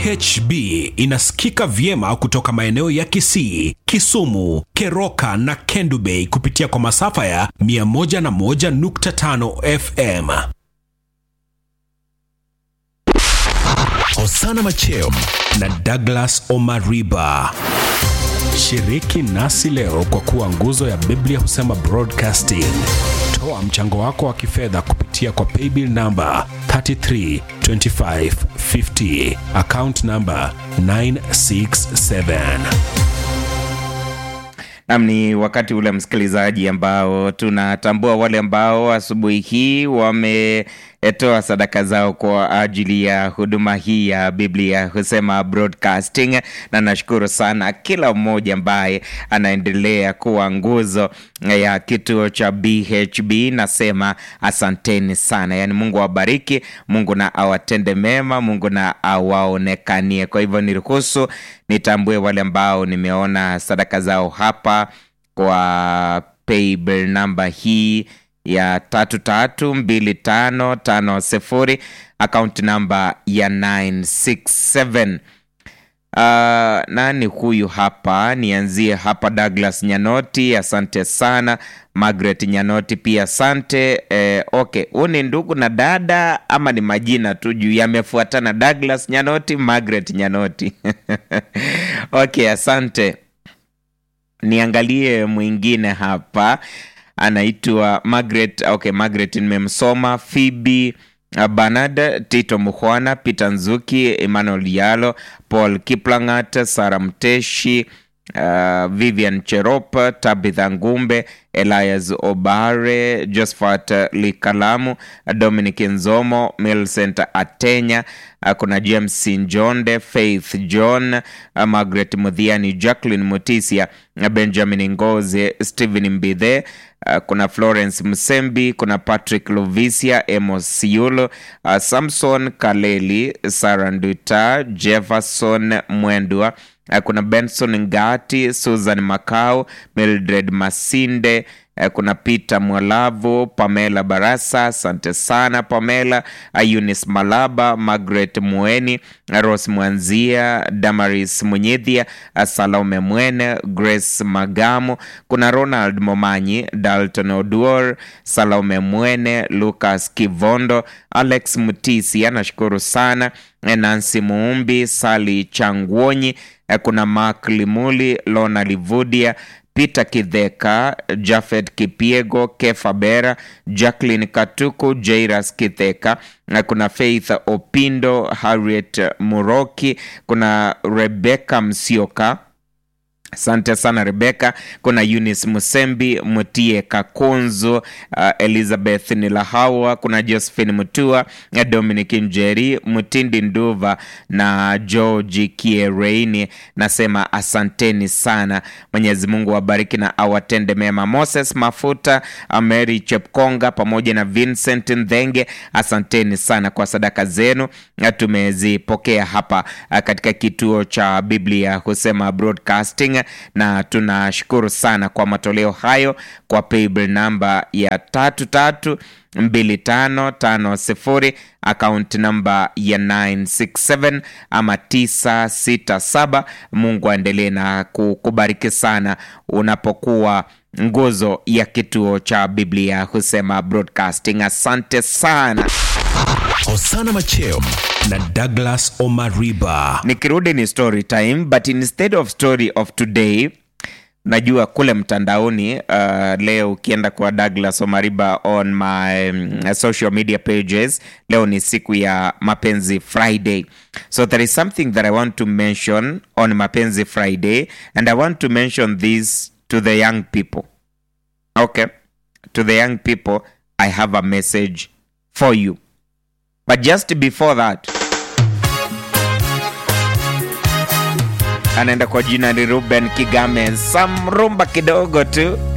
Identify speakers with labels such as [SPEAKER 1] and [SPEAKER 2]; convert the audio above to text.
[SPEAKER 1] BHB inasikika vyema kutoka maeneo ya Kisii, Kisumu, Keroka na Kendu Bay kupitia kwa masafa ya 101.5 FM. Hosana Macheo na Douglas Omariba. Shiriki nasi leo kwa kuwa nguzo ya Biblia husema broadcasting. Toa mchango wako wa kifedha kupitia kwa paybill namba 332550 account namba 967.
[SPEAKER 2] Nam, ni wakati ule msikilizaji, ambao tunatambua wale ambao asubuhi hii wametoa sadaka zao kwa ajili ya huduma hii ya Biblia husema broadcasting, na nashukuru sana kila mmoja ambaye anaendelea kuwa nguzo ya kituo cha BHB. Nasema asanteni sana, yaani Mungu awabariki, Mungu na awatende mema, Mungu na awaonekanie. Kwa hivyo niruhusu nitambue wale ambao nimeona sadaka zao hapa kwa paybill namba hii ya tatu tatu mbili tano tano sifuri akaunti namba ya 967 Uh, nani huyu hapa? Nianzie hapa, Douglas Nyanoti, asante sana. Margaret Nyanoti pia asante. Eh, okay, huu ni ndugu na dada ama ni majina tu juu yamefuatana? Douglas Nyanoti, Margaret Nyanoti okay, asante. Niangalie mwingine hapa, anaitwa Margaret. Okay, Margaret nimemsoma. Phoebe Bernard, Tito Muhwana, Peter Nzuki, Emmanuel Yalo, Paul Kiplangat, Sara Mteshi, uh, Vivian Cherop, Tabitha Ngumbe, Elias Obare, Josephat Likalamu, Dominic Nzomo, Milcent Atenya, uh, kuna James Njonde, Faith John, uh, Margaret Mudhiani, Jacqueline Mutisia, uh, Benjamin Ngoze, Stephen Mbithe, Uh, kuna Florence Msembi, kuna Patrick Lovisia, Emos Siulo, uh, Samson Kaleli, Sarah Nduta, Jefferson Mwendwa, uh, kuna Benson Ngati, Susan Makau, Mildred Masinde, uh, kuna Peter Mwalavu, Pamela Barasa, asante sana Pamela, uh, Eunice Malaba, Margaret Mueni, uh, Rose Mwanzia, Damaris Munyidhia, uh, Salome Mwene, Grace Magamu, kuna Ronald Momanyi, Dalton Oduor, Salome Mwene, Lucas Kivondo, Alex Mutisi, anashukuru sana, Nancy Muumbi, Sali Changwonyi, kuna Mark Limuli, Lona Livudia, Peter Kidheka, Jafet Kipiego, Kefa Bera, Jacqueline Katuku, Jairas Kitheka, na kuna Faith Opindo, Harriet Muroki, kuna Rebecca Msioka Asante sana Rebeka. Kuna Eunice Musembi, Mutie Kakunzu, uh, Elizabeth Nilahawa, kuna Josephine Mutua, Dominic Njeri, Mutindi Nduva na George Kiereini. Nasema asanteni sana, Mwenyezi Mungu awabariki na awatende mema. Moses Mafuta, Mary Chepkonga pamoja na Vincent Ndhenge, asanteni sana kwa sadaka zenu, tumezipokea hapa uh, katika kituo cha Biblia husema broadcasting na tunashukuru sana kwa matoleo hayo kwa paybill namba ya tatu tatu mbili tano tano sifuri akaunti namba ya 967 ama 967. Mungu aendelee na kukubariki sana unapokuwa nguzo ya kituo cha Biblia husema broadcasting. Asante sana.
[SPEAKER 1] Hosana Macheo na Douglas Omariba.
[SPEAKER 2] Nikirudi ni story time, but instead of story of today najua kule mtandaoni uh, leo ukienda kwa Douglas Omariba on my um, social media pages, leo ni siku ya Mapenzi Friday, so there is something that I want to mention on Mapenzi Friday and I want to mention this to the young people. Okay, to the young people I have a message for you, but just before that anaenda kwa jina ni Ruben Kigame, samrumba kidogo tu